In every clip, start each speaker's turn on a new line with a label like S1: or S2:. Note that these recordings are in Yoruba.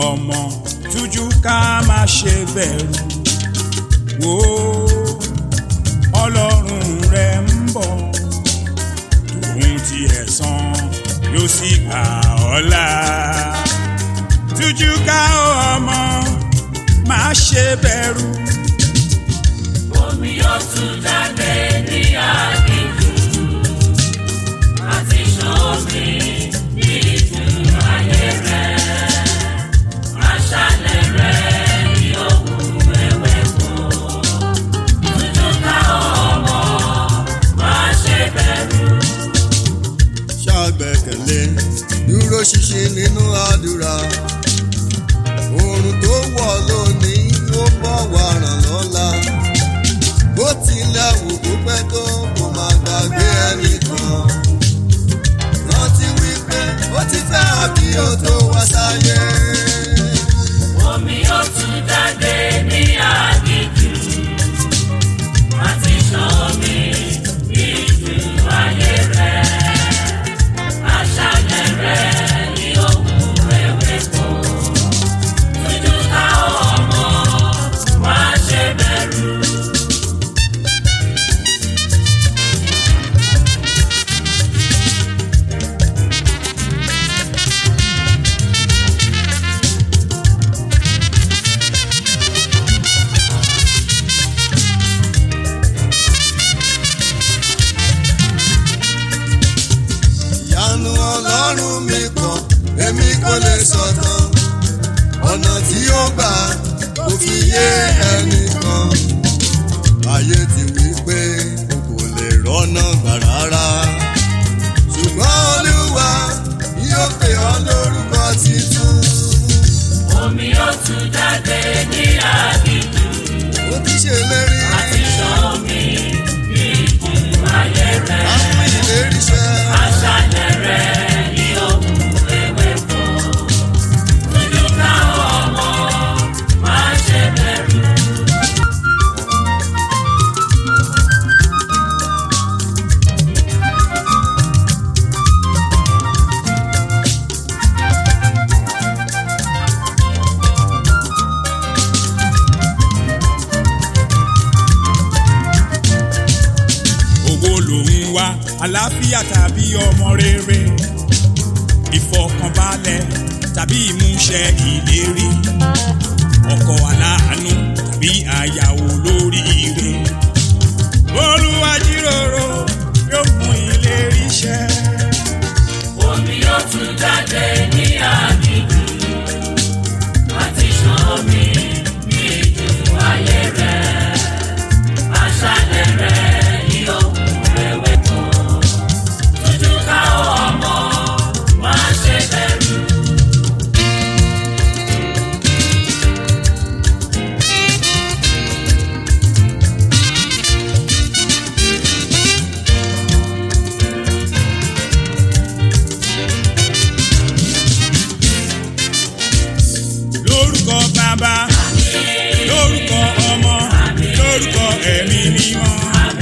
S1: ọmọ tújú ká má ṣe bẹ̀rù wò ó ọlọ́run rẹ̀ ń bọ̀ tòun ti ẹ̀san ló sì gbà ọ́ là tújú ká ọmọ má ṣe bẹ̀rù.
S2: Omi yóò tún jáde ní àdìjú àti ṣan omi ní ìjú ayé rẹ̀. Aṣálẹ̀ rẹ̀ ní òkun ewéko. Tújú ká ọmọ má ṣe bẹ̀rù.
S3: ṣàgbẹ́kẹ̀lé dúró ṣinṣin nínú àdúrà oòrùn tó wọ̀ lónìí ó bọ̀ wá ràn lọ́la bó tilẹ̀ wù kó pẹ́ tó kò má gbàgbé ẹnìkan rántí wípé ó ti fẹ́ àbí ó tó wá sáyé.
S2: Omi yóò tún jáde ní àdìjú àti ṣan omi ní ìjú ayé rẹ̀. Aṣálẹ̀ rẹ̀ ní òkun ewéko. Tújú ká ọmọ má ṣe bẹ̀rù.
S3: ìyanu ọlọ́run mi kan èmi kò lè sọ̀tàn ọ̀nà tí ó gbà kò fi yé ẹnìkan ayé ti wí pé o kò lè rọ́nà gbà rárá ṣùgbọ́n olúwa yóò pè ọ́ lórúkọ titun
S2: Omi yóò tún jáde ní àdìjú
S3: ó ti ṣèlérí
S2: àti ṣan omi ní ìjú ayé rẹ̀.
S3: àwọn ìlérí ṣẹ
S2: Aṣálẹ̀ rẹ̀ ní òkun ewéko. Tújú ká ọmọ má ṣe bẹ̀rù.
S1: owó lòun wá àlàáfíà tàbí ọmọ rere ìfọkànbalẹ̀ tàbí ìmúṣẹ ìlérí ọkọ aláàánú tàbí àyàwó lóríire olúwa jíròrò yóò mú ìlérí ṣẹ.
S2: Omi yóò tún jáde ní àdìjú àti ṣan omi ní ìjú ayé rẹ̀. Aṣálẹ̀ rẹ̀ ní òkun ewéko. Tújú ká ọmọ má ṣe bẹ̀rù.
S1: lórúkọ bàbá lórúkọ ọmọ lórúkọ ẹ̀mí mímọ́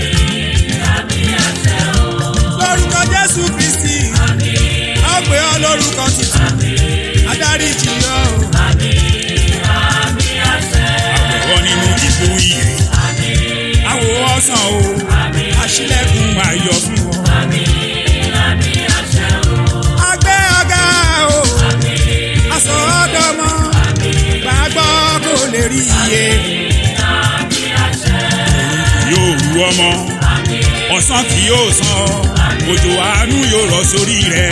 S1: lórúkọ jésù kristi a ó pè ọ́ lórúkọ títún adarí jì ọ́ o. àwọ̀ nínú ìbò ìrè àwọ̀ ọ̀sán o àṣìlẹ̀kùn ayọ̀ fún ọ. agbẹ́ ọ̀gá o aṣọ ọ̀dọ́mọ gbàgbọ́ kò lè rí iye. yóò rú ọmọ ọ̀sán kì yóò san ọ́ òjò àánú yóò rọ̀ sórí rẹ̀.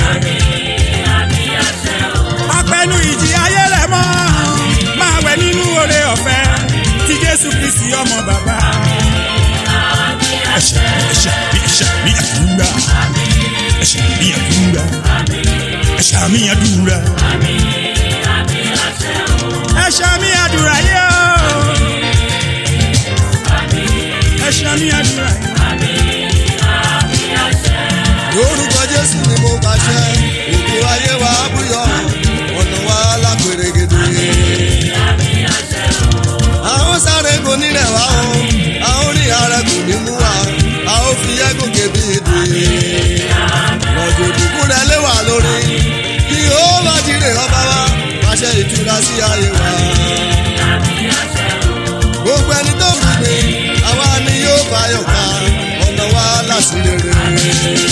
S1: apẹnu ìjì ayé rẹ̀ mọ́ máa wẹ̀ nínú oore ọ̀fẹ́ tí jésù kristi ọmọ bàbá. ẹ̀ṣẹ̀ ẹ̀ṣẹ̀ mi ẹ̀ṣẹ̀ mi àdúrà ẹ̀ṣẹ̀ mi àdúrà ẹ̀ṣẹ̀ mi àdúrà ẹ̀ṣẹ̀ mi àdúrà yẹ o ẹ̀ṣẹ̀ mi àdúrà yẹ.
S3: lórúkọ jésù ni mo pàṣẹ òkú ayé wa búyọ ọ̀nà wa lápèrègèdè. àwọn sáré kò nílẹ̀ wá o àwọn ní ara kò ní mú wa a ó fi yẹ́gùn kébí èdè. rọ̀jò ìbùkún rẹ̀ lé wà lórí kí ó má jíire ọba wa pàṣẹ ìtura sí ayé. lérè.